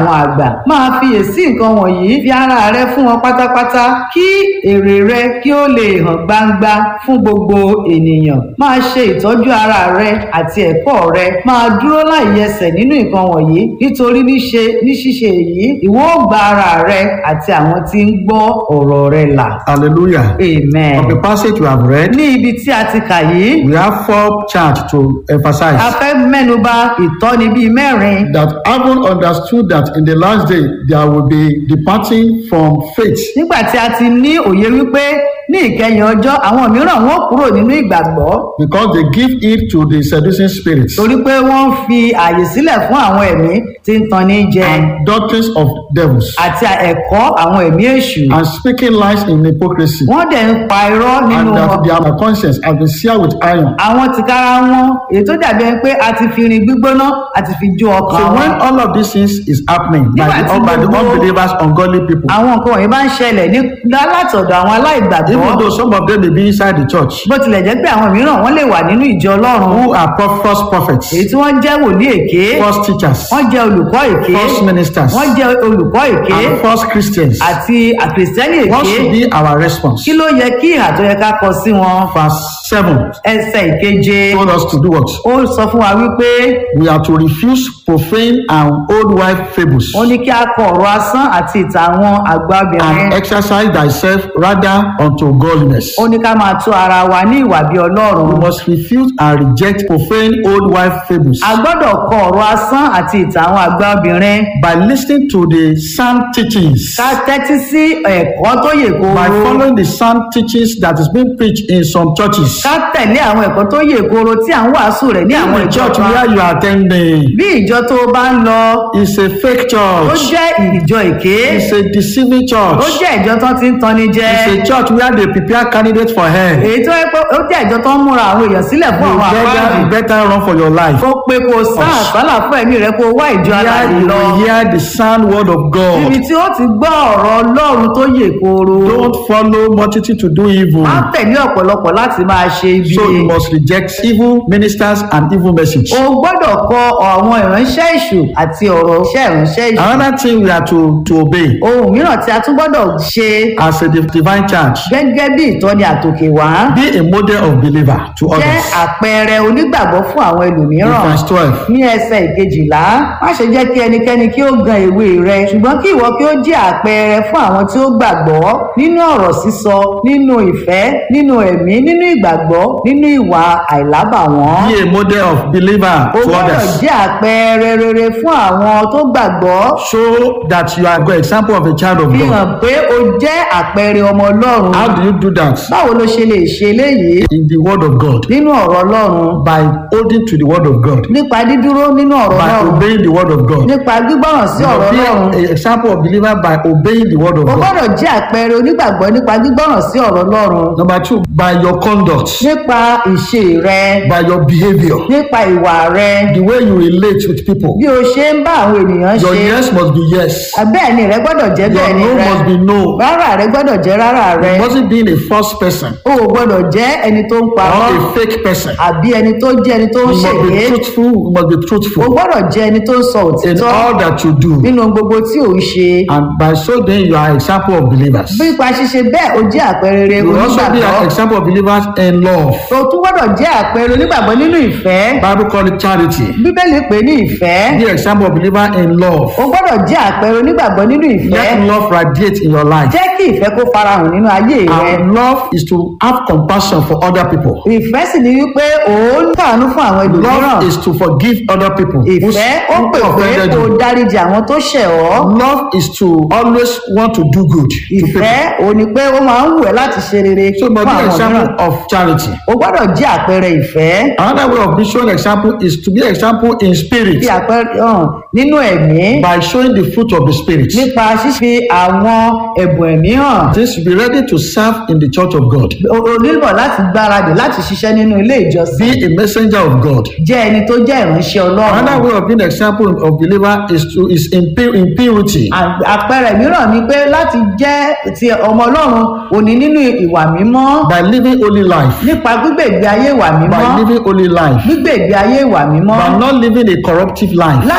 àwọn àgbà máa fiyèsí nǹkan wọ̀nyí fi ara rẹ fún wọn pátápátá kí èrè rẹ kí ó lè hàn gbangba fún gbogbo ènìyàn máa ṣe ìtọ́jú ara rẹ àti ẹ̀kọ́ rẹ máa dúró láì yẹsẹ̀ nínú nǹkan wọ̀nyí nítorí níṣe ní ṣíṣe èyí ìwọ ó gba ara rẹ àti àwọn tí ń gbọ́ ọ̀rọ̀ rẹ là Hallelujah. amen. Of the passage we have read, ní ibi tí a ti kà yìí we have four charts to a emphasize fẹ́ mẹ́nuba ìtọ́ni bíi mẹ́rin that having understood that in the last day there will be departing from faith, nígbà tí a ti ní òye wípé ní ìkẹyìn ọjọ́ àwọn mìíràn wọn kúrò nínú ìgbàgbọ́ because they give heed to the seducing spirits torí pé wọ́n ń fi àyè sílẹ̀ fún àwọn ẹ̀mí tí ń tanni jẹ and doctrines of devils, àti ẹ̀kọ́ àwọn ẹ̀mí èṣù and speaking lies in hypocrisy, wọ́n dẹ̀ ń pa irọ́ nínú and wọn that their conscience has been seared with iron. àwọn tìkára wọn èyí tó dàbí ẹni pé a ti fi irin gbígbóná a ti fi jó ọkàn So wọn when all of these things is happening by Nígbà the, tí by the gbogbo- unbelievers, ungodly people, àwọn nǹkan wọ̀nyí bá ń ṣẹlẹ̀ ní látọ̀dọ̀ àwọn aláìgbàgbọ́ even though some of them may be inside the church, bó tilẹ̀ jẹ́ pé àwọn mìíràn wọ́n lè wà nínú ìjọ ọlọ́run who are pro- false prophets, èyí tí wọ́n jẹ́ wòlíì èké false teachers, wọ́n jẹ́ olùkọ́ èké false ministers, wọ́n jẹ́ olùkọ́ èké and false Christians. àti àkìrìsìtẹ́nì What èké should be our response? kí ló yẹ kí ìhà tó yẹ ká kọ sí wọn Verse 7 ẹsẹ̀ ìkeje told us to do what? ó sọ fún wa wípé We are to refuse profane and old wife fables ó ní kí a kọ ọ̀rọ̀ asán àti ìtàn àwọn àgbàbìnrin and exercise thyself rather unto godliness. ó ní ká máa tó ara wa ní ìwà bí ọlọ́run We must refuse and reject profane old wife fables a gbọ́dọ̀ kọ ọ̀rọ̀ asán àti ìtàn àwọn àgbàbìnrin by listening to the sound teachings. ká tẹ́tí sí ẹ̀kọ́ tó yè by kooro following the sound teachings that is being preached in some churches. ká tẹ̀lé àwọn ẹ̀kọ́ tó yè kooro tí à ń wàásù rẹ̀ ní àwọn the ìjọ church kan where you are attending bí ìjọ tó o bá ń lọ is a fake ó church. jẹ́ ìjọ èké It's a deceiving ó church. jẹ́ ìjọ tó ti ń tanni jẹ It's a church where they prepare candidates for hell. èyí tó yẹ pé ó jẹ́ ìjọ tó ń múra àwọn èèyàn sílẹ̀ fún You àwọn better, àpáàdì you better run for your life. kó pé kó sá àsálà fún ẹ̀mí rẹ kó wá ìjọ Here aláàbí you lọ will hear the sound word of níbi God. tí ó ti gbọ́ ọ̀rọ̀ ọlọ́run tó yè kooro Don't follow multitude to do evil. má tẹ̀lé ọ̀pọ̀lọpọ̀ láti máa ṣe ibi So you must reject evil ministers and evil message. o gbọ́dọ̀ kọ àwọn ìránṣẹ́ èṣù àti ọ̀rọ̀ iṣẹ́ ìránṣẹ́ èṣù Another thing we are to, to obey ohun mìíràn tí a tún gbọ́dọ̀ ṣe as a div- divine church. gẹ́gẹ́ bí ìtọ́ni àtòkè wá Be a model of believer to jẹ́ others. àpẹẹrẹ onígbàgbọ́ fún àwọn In ẹlòmíràn verse 12. ní ẹsẹ̀ ìkejìlá má ṣe jẹ́ kí ẹnikẹ́ni kí ó gan ìwé rẹ ṣùgbọ́n kí ìwọ kí ó jẹ́ àpẹẹrẹ fún àwọn tí ó gbàgbọ́ nínú ọ̀rọ̀ sísọ nínú ìfẹ́ nínú ẹ̀mí nínú ìgbàgbọ́ nínú ìwà àìlábàwọ́n Be a model of believer o to gbọ́dọ̀ others. jẹ́ àpẹẹrẹ rere fún àwọn tó gbàgbọ́ Show that you are a good example of a child of fi God. hàn pé o jẹ́ àpẹẹrẹ ọmọ ọlọ́run How do you do that? báwo ló ṣe lè ṣe eléyìí In the word of God. nínú ọ̀rọ̀ ọlọ́run By holding to the word of God. nípa dídúró nínú ọ̀rọ̀ By ọlọ́run obeying the word of God. nípa gbígbọ́ràn sí ọ̀rọ̀ Be ọlọ́run an example of believer by obeying the word of o God. gbọ́dọ̀ jẹ́ àpẹẹrẹ onígbàgbọ́ nípa gbígbọ́ràn sí ọ̀rọ̀ ọlọ́run Number two, by your conduct, nípa ìṣe rẹ by your behavior, nípa ìwà rẹ the way you relate with people. bí o ṣe ń bá àwọn ènìyàn Your ṣe yes must be yes. bẹ́ẹ̀ ni rẹ gbọ́dọ̀ jẹ́ Your bẹ́ẹ̀ ni no rẹ must be no. rárá rẹ gbọ́dọ̀ jẹ́ rárá rẹ You mustn't be a false person o ò gbọ́dọ̀ jẹ́ ẹni tó ń or parọ́ a fake person. àbí ẹni tó jẹ́ ẹni tó ń You must ṣèké be truthful. You must be o truthful gbọ́dọ̀ jẹ́ ẹni tó ń sọ in òtítọ́ all that you do. nínú gbogbo tí ò ń ṣe And by so doing, you are an example of believers. bí ipa ṣíṣe bẹ́ẹ̀ o jẹ́ àpẹẹrẹ You will also be an onígbàgbọ́ example of believers in love. o tún gbọ́dọ̀ jẹ́ àpẹẹrẹ onígbàgbọ́ nínú ìfẹ́ Bible call it charity. bíbélì pè ní ìfẹ́ Be an example of believer in love. o gbọ́dọ̀ jẹ́ àpẹẹrẹ onígbàgbọ́ nínú ìfẹ́ Let love radiate in your life. jẹ́ kí ìfẹ́ kó farahàn nínú ayé rẹ And love is to have compassion for other people. ìfẹ́ sì ni wípé òun kàánú fún àwọn ẹlòmíràn Love is to forgive other people who ìfẹ́ ó who pè pé offended kó you. dáríjì àwọn tó ṣẹ̀ ọ́ Love is to always want to do good to people. ìfẹ́ òun ni pé ó máa ń wù ẹ́ láti ṣe rere So, fún but be an àwọn example mìíràn of charity. o gbọ́dọ̀ jẹ́ àpẹẹrẹ ìfẹ́ Another way of being shown example is to be example in spirit bí àpẹẹrẹ hàn nínú ẹ̀mí by showing the fruit of the spirit. nípa ṣíṣe àwọn ẹ̀bùn ẹ̀mí hàn This be ready to serve in the church of God. o o nílò láti gbáradì láti ṣiṣẹ́ nínú ilé ìjọsìn Be a messenger of God. jẹ́ ẹni tó jẹ́ ìránṣẹ́ ọlọ́run Another way of being example of believer is to is in, pu- in purity. À- àpẹẹrẹ mìíràn ni pé láti jẹ́ ti ọmọ ọlọ́run òní nínú ìwà mímọ́ by living holy life. nípa gbígbé ìgbé ayé ìwà mímọ́ By living holy life. gbígbé ìgbé ayé ìwà mímọ́ By not living a corruptive life. láì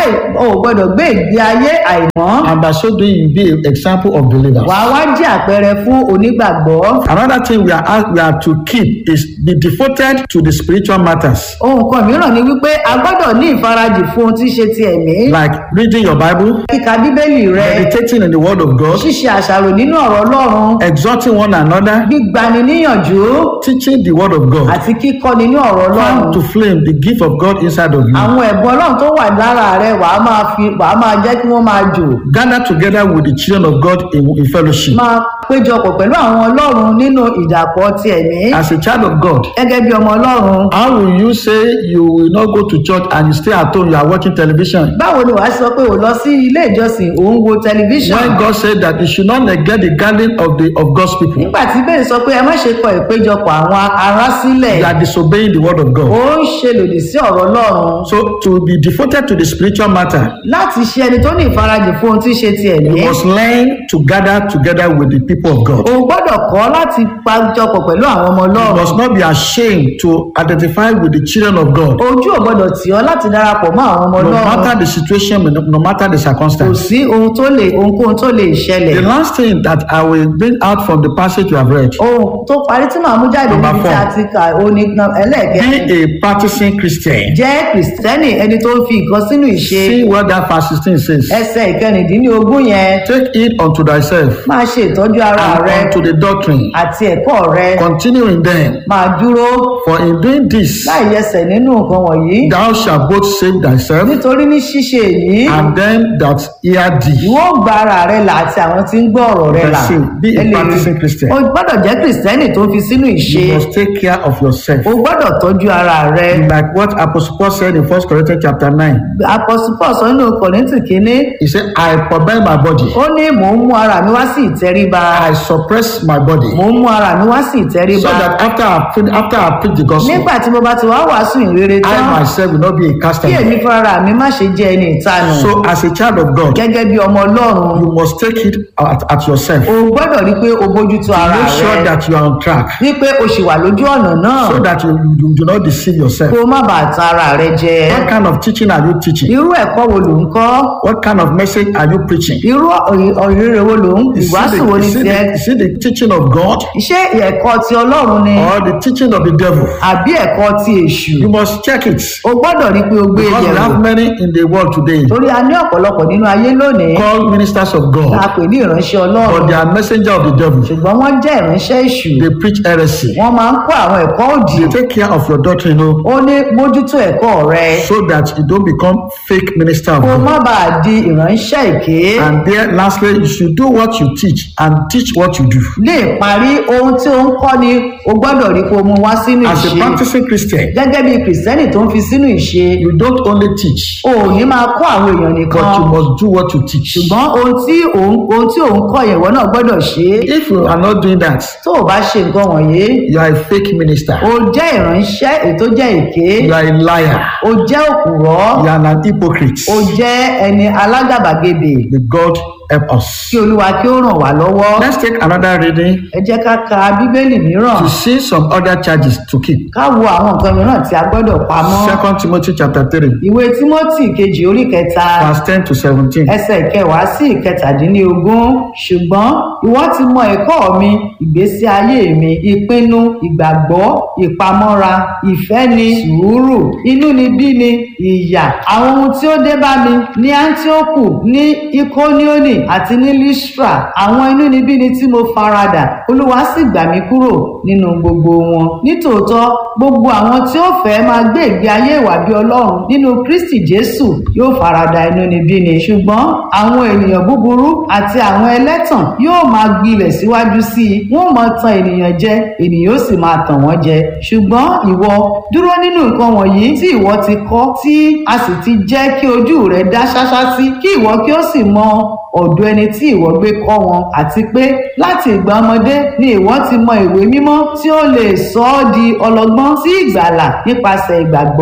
o ò gbọ́dọ̀ gbé ìgbé ayé àìmọ́ and by so doing you be an example of believers. wàá wá jẹ́ àpẹẹrẹ fún onígbàgbọ́ Another thing we are asked, we are to keep is be devoted to the spiritual matters ohun kan mìíràn ni wípé a gbọ́dọ̀ ní ìfarajì fún ohun tí í ṣe ti ẹ̀mí like reading your Bible, kíka bíbélì rẹ meditating in the Word of God, ṣíṣe àṣàrò nínú ọ̀rọ̀ ọlọ́run exhorting one another, gbígbani níyànjú teaching the Word of God. àti kíkọ́ nínú ọ̀rọ̀ ọlọ́run Come to flame the gift of God inside of you. àwọn ẹ̀bùn ọlọ́run tó wà lára rẹ wàá máa fi wàá máa jẹ́ kí wọ́n máa jò Gather together with the children of God in, in fellowship. máa péjọpọ̀ pẹ̀lú àwọn ọlọ́run nínú ìdàpọ̀ ti ẹ̀mí As a child of God, gẹ́gẹ́ bí ọmọ ọlọ́run how will you say you will not go to church and you stay at home, you are watching television? báwo ni wàá sọ pé ò lọ sí ilé ìjọsìn òun wo tẹlifíṣàn When God said that you should not neglect the gathering of the of God's people, nígbà tí bẹ́ẹ̀ sọ pé ẹ má ṣe kọ ìpéjọpọ̀ àwọn ará sílẹ̀ you are disobeying the word of ó God. ń ṣe lòdì sí ọ̀rọ̀ ọlọ́run So to be devoted to the spiritual matter, láti ṣe ẹni tó ní ìfarajì fún ohun tí í ṣe ti ẹ̀mí you must learn to gather together with the people of God. o gbọ́dọ̀ kọ́ láti pàjọpọ̀ pẹ̀lú àwọn ọmọ You ọlọ́run must not be ashamed to identify with the children of God. ojú ò gbọ́dọ̀ tì ọ́ láti darapọ̀ mọ́ àwọn ọmọ No ọlọ́run matter the situation, no no matter the kò circumstance. sí ohun tó lè ohunkóhun tó lè ṣẹlẹ̀ The last thing that I will bring out from the passage you have read, ohun tó parí tí màá mú jáde Number níbi tí a four. ti kà ó ní ẹlẹ́ẹ̀kẹ́ be a practicing Christian. jẹ́ kìrìsìtẹ́nì ẹni tó ń fi nǹkan sínú ìṣe See what that verse 16 says. ẹsẹ̀ ìkẹrìndínlógún yẹn Take it unto thyself máa ṣe ìtọ́jú ara and rẹ unto the doctrine. àti ẹ̀kọ́ rẹ Continue in them. máa dúró For in doing this, láì yẹsẹ̀ nínú nǹkan wọ̀nyí thou shalt both save thyself nítorí ní ṣíṣe èyí and them that hear thee. ìwọ ó gba ara rẹ là àti àwọn tí ń gbọ́ ọ̀rọ̀ rẹ là Verse eight, be a Ẹ lè- practicing Christian. o gbọ́dọ̀ jẹ́ kìrìsìtẹ́nì tó ń fi sínú ìṣe You must take care of yourself. o gbọ́dọ̀ tọ́jú ara rẹ Like what Apostle Paul said in 1 Corinthians chapter 9. apọ́sùpọ̀ sọ nínú kọ̀rìntì kínní He said, I forbid my body. ó ní mò ń mú ara mi wá sí ìtẹríba I suppress my body. mò ń mú ara mi wá sí So ìtẹríba that after I, fin- after I preach the gospel, nígbà tí mo bá ti wá wàásù ìrere I tán myself will not be a kí castaway. èmi fúnra mi má ṣe jẹ́ ẹni ìtanù So as a child of God, gẹ́gẹ́ bí ọmọ ọlọ́run you must take it at, at yourself. o gbọ́dọ̀ rí pé o bójútó ara Make sure rẹ that you are on track wípé o ṣì wà lójú ọ̀nà náà so that you, you do not deceive yourself. kó o má bàa tan ara rẹ jẹ What kind of teaching are you teaching? irú ẹ̀kọ́ wo ló ń kọ́ What kind of message are you preaching? irú ọ̀rẹ́rẹ́ wo ló ń Is it, ìwàásù wo the, ni is, it tiẹ̀ the, is it the teaching of God ṣé ẹ̀kọ́ ti ọlọ́run ni or the teaching of the devil? àbí ẹ̀kọ́ ti èṣù You must check it. o gbọ́dọ̀ rí pé o gbé e Because we yẹ̀wò have many in the world today torí a ní ọ̀pọ̀lọpọ̀ nínú ayé lónìí called ministers of tá a God, pè ní ìránṣẹ́ ọlọ́run but they are messenger of the devil. ṣùgbọ́n wọ́n jẹ́ ìránṣẹ́ èṣù They preach heresy. wọ́n máa ń kó àwọn ẹ̀kọ́ òdì They take care of your doctrine oh, ó ní mójútó ẹ̀kọ́ rẹ so that you don't become fake minister of kó o God. má bàa di ìránṣẹ́ èké And there, lastly, you should do what you teach and teach what you do. lè parí ohun tí ó ń kọ́ ni o gbọ́dọ̀ rí pé o mú wá sínú As a ìṣe practicing Christian, gẹ́gẹ́ bí kìrìsìtẹ́nì tó ń fi sínú ìṣe you don't only teach, o ò ní máa kọ́ àwọn èèyàn nìkan but you must do what you teach. ṣùgbọ́n ohun tí òun ohun tí òun kọ́ yẹn ìwọ náà gbọ́dọ̀ ṣe é If you are not doing that, tó o bá ṣe nǹkan wọ̀nyí you are a fake minister. o jẹ́ ìránṣẹ́ ètò jẹ́ èké You are a liar. o jẹ́ òkùrọ́ You are an hypocrite. o jẹ́ ẹni alágàbàgebè May God help kí us. olúwa kí ó ràn wá lọ́wọ́ Let's take another reading ẹ jẹ́ ká ka bíbélì mìíràn to see some other charges to keep. ká wo àwọn nǹkan mìíràn tí a gbọ́dọ̀ pamọ́ Second Timothy chapter 3, ìwé tímọ́tì kejì orí kẹta verse 10 to 17. ẹsẹ̀ ìkẹwàá sí ìkẹtàdínlógún ṣùgbọ́n ìwọ ti mọ ẹ̀kọ́ mi ìgbésí ayé mi ìpinnu ìgbàgbọ́ ìpamọ́ra ìfẹ́ni sùúrù inúnibíni ìyà àwọn ohun tí ó dé bá mi ní antioku ní ikonioni àti ní listra àwọn inúnibíni tí mo farada olúwa sì gbà mí kúrò nínú gbogbo wọn nítòótọ́ gbogbo àwọn tí ó fẹ́ máa gbé ìgbé ayé ìwà bí ọlọ́run nínú kristi jésù yóò farada inúnibíni ṣùgbọ́n àwọn ènìyàn búburú àti àwọn ẹlẹ́tàn yóò máa gbilẹ̀ síwájú sí i wọ́n máa tan ènìyàn jẹ ènìyàn ó sì máa tàn wọ́n jẹ ṣùgbọ́n ìwọ dúró nínú nǹkan wọ̀nyí tí ìwọ ti kọ́ tí a sì ti jẹ́ kí ojú rẹ dá ṣáṣá sí kí ìwọ kí ó sì mọ ọ̀dọ̀ ẹni tí ìwọ gbé kọ́ wọn àti pé láti ìgbà ọmọdé ni ìwọ ti mọ ìwé mímọ́ tí ó lè sọ ọ́ di ọlọ́gbọ́n sí ìgbàlà nípasẹ̀ ìgbàgbọ́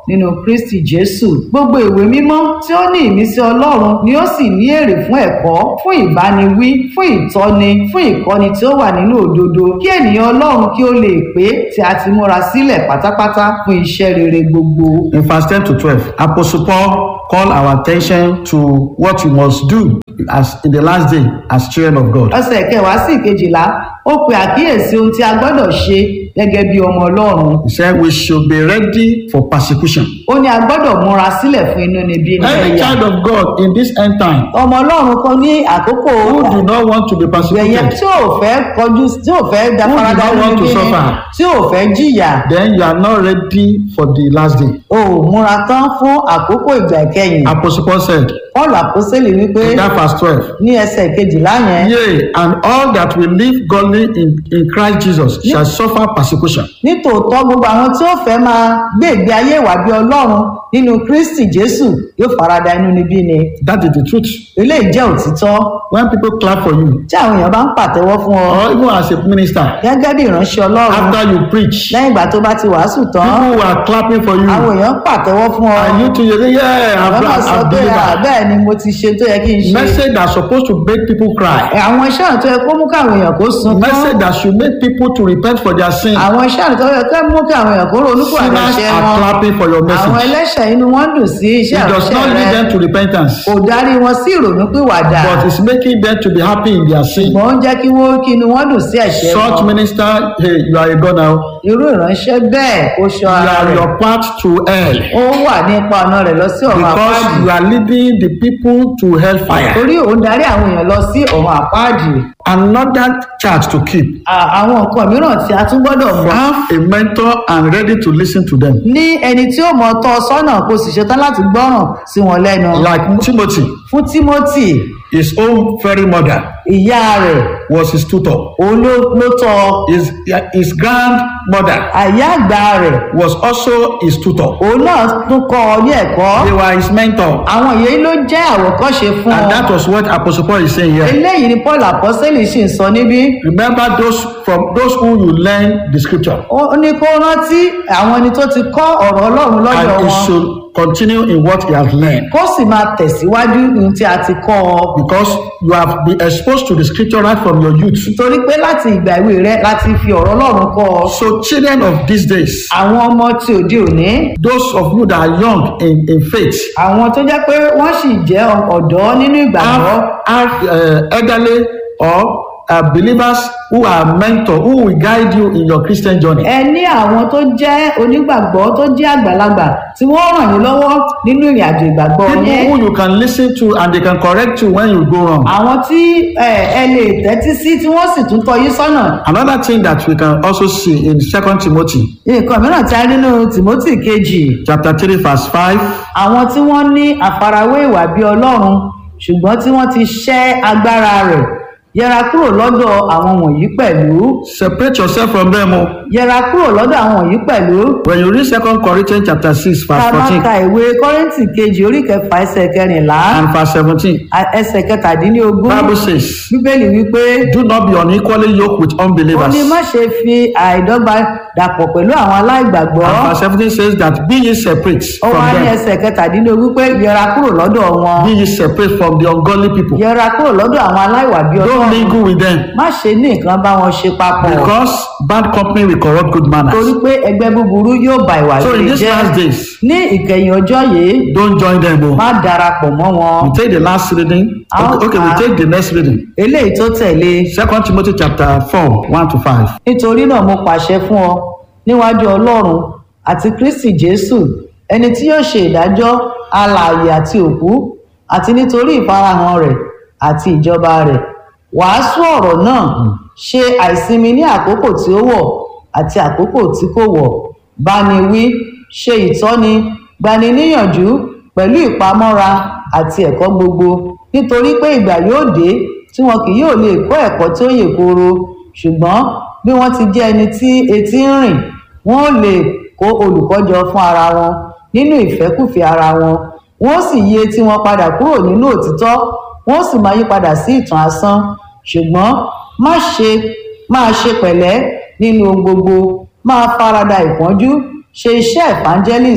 nínú kristi jésù gbogbo ìwé mímọ́ tí ó ní ìmísí ọlọ́run ni ó sì ní èrè fún ẹ̀kọ́ fún ìbániwí fún ìtọ́ni fún ìkọ́ni tí ó wà nínú òdodo kí ènìyàn ọlọ́run kí ó lè pé tí a ti múra sílẹ̀ pátápátá fún iṣẹ́ rere gbogbo. In verse 10 to 12, Apostle Paul called our attention to what we must do as in the last day as children of God. ọ̀sẹ̀ kẹwàá sí ìkejìlá ó pe àkíyèsí ohun tí a gbọ́dọ̀ ṣe gẹ́gẹ́ bí ọmọ ọlọ́run He said we should be ready for persecution. ó ní a gbọ́dọ̀ múra sílẹ̀ fún inú níbí ní Every ẹ̀yà child of God in this end time ọmọ ọlọ́run kan ní àkókò who do not want to be ẹ̀yẹ persecuted, tí ò fẹ́ kọjú tí ò fẹ́ da Who do farada not nínú want to níbí ni suffer? tí ò fẹ́ jìyà then you are not ready for the last day. o ò múra tán fún àkókò ìgbà ìkẹyìn Apostle Paul said paul àpọ́sẹ̀lì wípé in that verse 12, ní ẹsẹ̀ kejìlá yẹn Yea, and all that will live godly in, in Christ Jesus shall suffer persecution. nítòótọ́ gbogbo àwọn tí ó fẹ́ máa gbé ìgbé ayé ìwà bí ọlọ́run nínú kristi jésù yóò farada inú níbí ni That is the truth. eléyìí jẹ́ òtítọ́ When people clap for you, tí àwọn èèyàn bá ń pàtẹ́wọ́ fún ọ or even as a minister, gẹ́gẹ́ bí ìránṣẹ́ ọlọ́run after you preach, lẹ́yìn ìgbà tó bá ti wàásù tán people who are clapping for you, àwọn èèyàn ń pàtẹ́wọ́ fún ọ and you too, you say, Yeah, I've, àwọn náà sọ I've pé "Ah, delivered. bẹ́ẹ̀ ni mo ti ṣe tó yẹ kí n ṣe Message that's supposed to make people cry. àwọn iṣẹ́ àrùn tó yẹ kó mú káwọn èèyàn kó sunkún Message that should make people to repent for their sin. àwọn iṣẹ́ àrùn tó yẹ kó mú káwọn èèyàn kó ronú kó Sinners àgbẹ̀ṣẹ́ are wọn clapping for your àwọn message. ẹlẹ́ṣẹ̀ inú wọn dùn sí iṣẹ́ It does àrùnṣẹ́ not lead rẹ them to repentance, kò darí wọn sí ìrònú pìwàdà but it's making them to be happy in their sin. ṣùgbọ́n ó ń jẹ́ kí wọ́n kí inú wọn dùn sí ẹ̀ṣẹ̀ Such wọn minister, hey, you are a god now. irú ìránṣẹ́ bẹ́ẹ̀ kó ṣọ́ You ara are rẹ̀ your path to hell ó wà ní ipa ọ̀nà rẹ̀ lọ sí ọ̀run because àpáàdì you are leading the people to hellfire. torí òun darí àwọn èèyàn lọ sí ọ̀run àpáàdì Another charge to keep. À- àwọn nǹkan mìíràn tí a tún gbọ́dọ̀ mọ̀ Have a mentor and ready to listen to them. ní ẹni tí ó mọ tọ́ ọ sọ́nà kó sì ṣetán láti gbọ́ràn sí wọn lẹ́nu Like Timothy, fún timothy his own very mother ìyá rẹ̀ was his tutor. òun ló ló tọ́ ọ. His, his grandmother àyá àgbà rẹ̀ was also his tutor. òun náà tún kọ́ ọ ní ẹ̀kọ́ They were his mentor. àwọn èyí ló jẹ́ àwòkọ́ṣe fún And ọ that was what Apostle Paul is saying here. eléyìí ni paul apọ́sẹ́lì sì ń sọ níbí Remember those from those who you learn the scripture. ó ní kó rántí àwọn ẹni tó ti kọ́ ọ̀rọ̀ ọlọ́run lọ́dọ̀ And he wọn should continue in what he has learned. kó sì máa tẹ̀síwájú ní tí a ti kọ́ ọ Because you have been exposed to the scripture right from your youth. torí pé láti ìgbà ìwé rẹ láti fi ọ̀rọ̀ ọlọ́run kọ́ ọ So children of these days, àwọn ọmọ tí òde òní those of you that are young in, in faith, àwọn tó jẹ́ pé wọ́n sì jẹ́ ọ̀dọ́ nínú ìgbàgbọ́ have, have uh, elderly or uh, believers who are mentor, who will guide you in your Christian journey. ẹ ní àwọn tó jẹ́ onígbàgbọ́ tó jẹ́ àgbàlagbà tí wọ́n ràn yín lọ́wọ́ nínú ìrìn àjò ìgbàgbọ́ People yẹn who you can listen to and they can correct you when you go wrong. àwọn tí ẹ ẹ lè tẹ́tí sí tí wọ́n sì tún tọ́ yín sọ́nà Another thing that we can also see in Second Timothy nǹkan mìíràn tí a rí nínú timothy kejì chapter 3 verse 5 àwọn tí wọ́n ní àfarawé ìwà bí ọlọ́run ṣùgbọ́n tí wọ́n ti ṣẹ́ agbára rẹ̀ yẹra kúrò lọ́dọ̀ àwọn wọ̀nyí pẹ̀lú separate yourself from them oh. yẹra kúrò lọ́dọ̀ àwọn wọ̀nyí pẹ̀lú when you read Second Corinthians chapter 6 tá verse a bá 14 ka ìwé kọ́rìntì kejì orí kẹfà ẹsẹ̀ kẹrìnlá and verse 17 a- ẹsẹ̀ kẹtàdínlógún Bible says bíbélì wípé do not be unequally yoked with ó unbelievers ní má ṣe fi àìdọ́gba dàpọ̀ pẹ̀lú àwọn aláìgbàgbọ́ and verse 17 says that be ye separate ó from wá ní them ẹsẹ̀ kẹtàdínlógún pé yẹra kúrò lọ́dọ̀ wọn be ye separate from the ungodly people yẹra kúrò lọ́dọ̀ àwọn aláìwà bí don't ọlọ́run mingle with them má ṣe ní nǹkan bá wọn ṣe papọ̀ because bad company will corrupt good torí manners pé ẹgbẹ́ búburú yóò ba ìwà so in rere these jẹ́ last days ní ìkẹyìn ọjọ́ yìí don't join them oh. má darapọ̀ mọ́ wọn we take the last reading okay, okay we take the next reading eléyìí tó tẹ̀lé Second Timothy chapter 4 1 to 5 nítorí náà mo pàṣẹ fún ọ níwájú ọlọ́run àti kristi jésù ẹni tí yóò ṣe ìdájọ́ alààyè àti òkú àti nítorí ìfarahàn rẹ̀ àti ìjọba rẹ̀ wàásù ọ̀rọ̀ náà ṣe àìsinmi ní àkókò tí ó wọ̀ àti àkókò tí kò wọ̀ báni wí ṣe ìtọ́ni gbani níyànjú pẹ̀lú ìpamọ́ra àti ẹ̀kọ́ gbogbo nítorí pé ìgbà yóò dé tí wọn kì yóò lè kọ́ ẹ̀kọ́ tí ó yè kooro ṣùgbọ́n bí wọ́n ti jẹ́ ẹni tí etí ń rìn wọ́n ò lè kó olùkọ́ jọ fún ara wọn nínú ìfẹ́kùfẹ́ ara wọn wọ́n sì yí etí wọn padà kúrò nínú òtítọ́ wọ́n sì máa yí padà sí ìtàn asán ṣùgbọ́n má ṣe máa ṣe pẹ̀lẹ́ nínú ohun gbogbo máa farada ìpọ́njú ṣe iṣẹ́ evangelist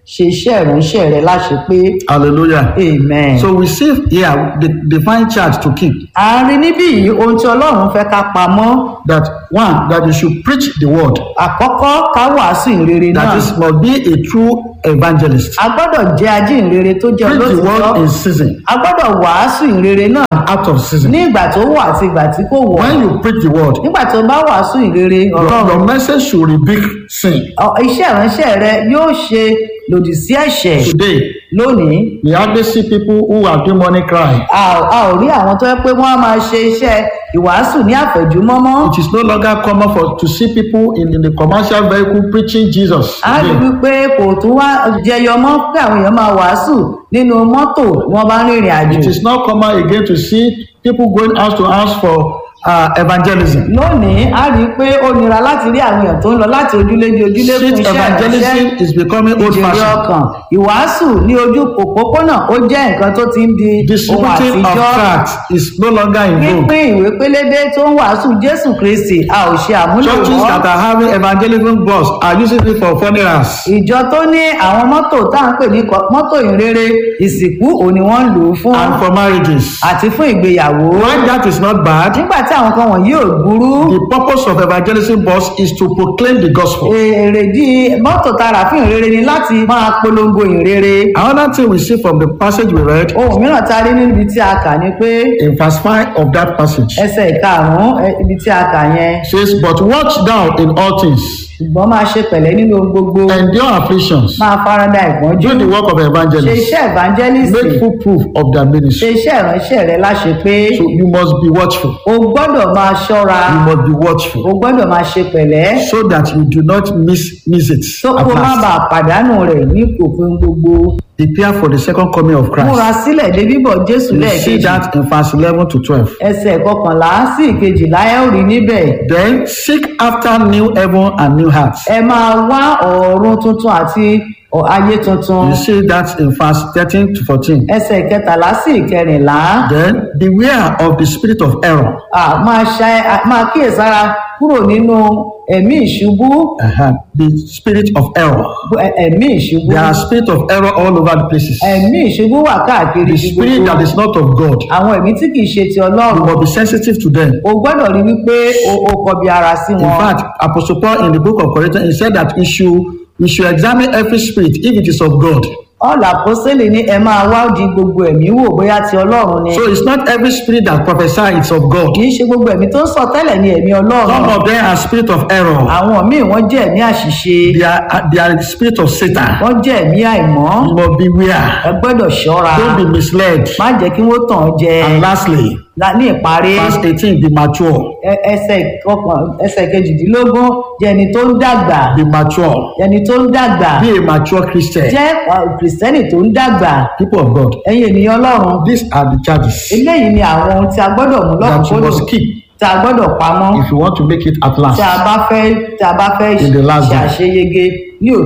ṣe iṣẹ́ ìránṣẹ́ rẹ láṣepé Hallelujah. amen. So we see here the divine charge to keep à ń rí níbí yìí ohun tí ọlọ́run fẹ́ ká pamọ́ that one, that you should preach the word. àkọ́kọ́ ká wàásù ìrere That náà this must be a true evangelist. a gbọ́dọ̀ jẹ́ ajínrere tó jẹ́ Preach the word olótìtọ́ in season, a gbọ́dọ̀ wàásù ìrere náà out of season. ní ìgbà tó wọ̀ àti ìgbà tí kò wọ̀ When you preach the word, nígbà tó bá wàásù ìrere your, ọ̀rọ̀ your message should rebuke sin. ọ- iṣẹ́ ìránṣẹ́ rẹ yóò ṣe lòdì sí ẹ̀ṣẹ̀ Today, lónìí we hardly see people who are doing money cry. a ò- a ò rí àwọn tó yẹ pé wọ́n á máa ṣe iṣẹ́ ìwàásù ní àfẹ̀júmọ́mọ́ It is no longer common for to see people in, in the commercial vehicle preaching Jesus. a rí today. wípé kò tún wá jẹyọ mọ́ pé àwọn èèyàn máa wàásù nínú mọ́tò bí wọ́n bá ń rìnrìn àjò It is not common again to see people going house to house for uh, evangelism. lónìí a rí i pé ó nira láti rí àwọn èèyàn tó ń lọ láti ojúlé di ojúlé fún Street iṣẹ́ ìránṣẹ́ evangelism is becoming old ìjèrè fashioned. ọkàn ìwàásù ní ojú òpópónà ó jẹ́ nǹkan tó ti ń di ohun Distributing of àtijọ́ tracts is no longer in vogue. pínpín ìwé pélébé tó ń wàásù jésù kristi a ò ṣe àmúlò Churches wọn that are having evangelism bus are using it for funerals. ìjọ tó ní àwọn mọ́tò tá à ń pè ní kọ- mọ́tò ìrere ìsìnkú òun ni wọ́n ń lò ó fún and for marriages. àti fún ìgbéyàwó While that is not bad, nígbà tí àwọn kan wọ̀nyí ò burú the purpose of evangelism bus is to proclaim the gospel. èrèdí mọ́tò tara fún ìrere ni láti máa polongo ìrere Another thing we see from the passage we read ohun mìíràn tá a rí níbi tí a kà ni pé in verse 5 of that passage ẹsẹ̀ ìkarùn-ún ẹ, ibi tí a kà yẹn says, But watch thou in all things, ṣùgbọ́n máa ṣe pẹ̀lẹ́ nínú ohun gbogbo endure afflictions, máa farada ìpọ́njú do the work of ṣe evangelist, iṣẹ́ evangelist make full proof of their ṣe ministry. iṣẹ́ ìránṣẹ́ rẹ láṣẹ pé So you must be watchful. o gbọ́dọ̀ máa ṣọ́ra You must be o watchful gbọ́dọ̀ máa ṣe pẹ̀lẹ́ so that you do not miss, miss it. tó at kó má last. bàa pàdánù rẹ̀ ní òpin gbogbo Prepare for the second coming of múra Christ. sílẹ̀ dé bíbọ̀ jésù You see lẹ́ẹ̀kejì that in verse 11 to 12. ẹsẹ̀ kọkànlá sí ìkejìlá ẹ ò rí níbẹ̀ Then seek after new heaven and new hearts. ẹ máa wá ọ̀run tuntun àti ọ̀- ayé tuntun You see that in verse 13 to 14. ẹsẹ̀ kẹtàlá sí ìkẹrìnlá Then beware of the spirit of error. à, máa ṣa- à, máa kíyèsára kúrò nínú ẹ̀mí ìṣubú Uh-huh. The spirit of error. ẹ- ẹ̀mí ìṣubú There are spirit of error all over the places. ẹ̀mí ìṣubú wà káàkiri The ibi spirit gbogbo that is not of God. àwọn ẹ̀mí tí kìí ṣe ti You ọlọ́run must be sensitive to them. o gbọ́dọ̀ rí wípé o o kọbi ara sí In wọn fact, Apostle Paul in the book of Corinthians, he said that we should, we should examine every spirit if it is of God. ọ̀là pósẹ́lì ní ẹ máa wá di gbogbo ẹ̀mí wò bóyá ti ọlọ́run ni So it's not every spirit that prophesies it's of God. kìí ṣe gbogbo ẹ̀mí tó ń sọ tẹ́lẹ̀ ní ẹ̀mí ọlọ́run Some of them are spirit of error. àwọn míì wọ́n jẹ́ ẹ̀mí àṣìṣe They are, they are the spirit of Satan. wọ́n jẹ́ ẹ̀mí àìmọ́ You must beware. ẹ gbọ́dọ̀ ṣọ́ra Don't be misled. má jẹ́ kí wọ́n tàn ọ́ jẹ And lastly, La- ní ìparí verse 18, be mature. ẹ- ẹsẹ̀ kọkàn ẹsẹ̀ kejìdínlógún jẹ́ ẹni tó ń dàgbà Be mature. ẹni tó ń dàgbà Be a mature Christian. jẹ́ uh, kìrìsìtẹ́nì tó ń dàgbà People of God. ẹ̀yin ènìyàn ọlọ́run These are the charges eléyìí ni àwọn ohun tí a gbọ́dọ̀ mú that you lọ́kùnkúndùn must keep tí a gbọ́dọ̀ pamọ́ if you want to make it at last. tí a bá fẹ́ tí a bá fẹ́ In the last ṣe day. àṣeyege ní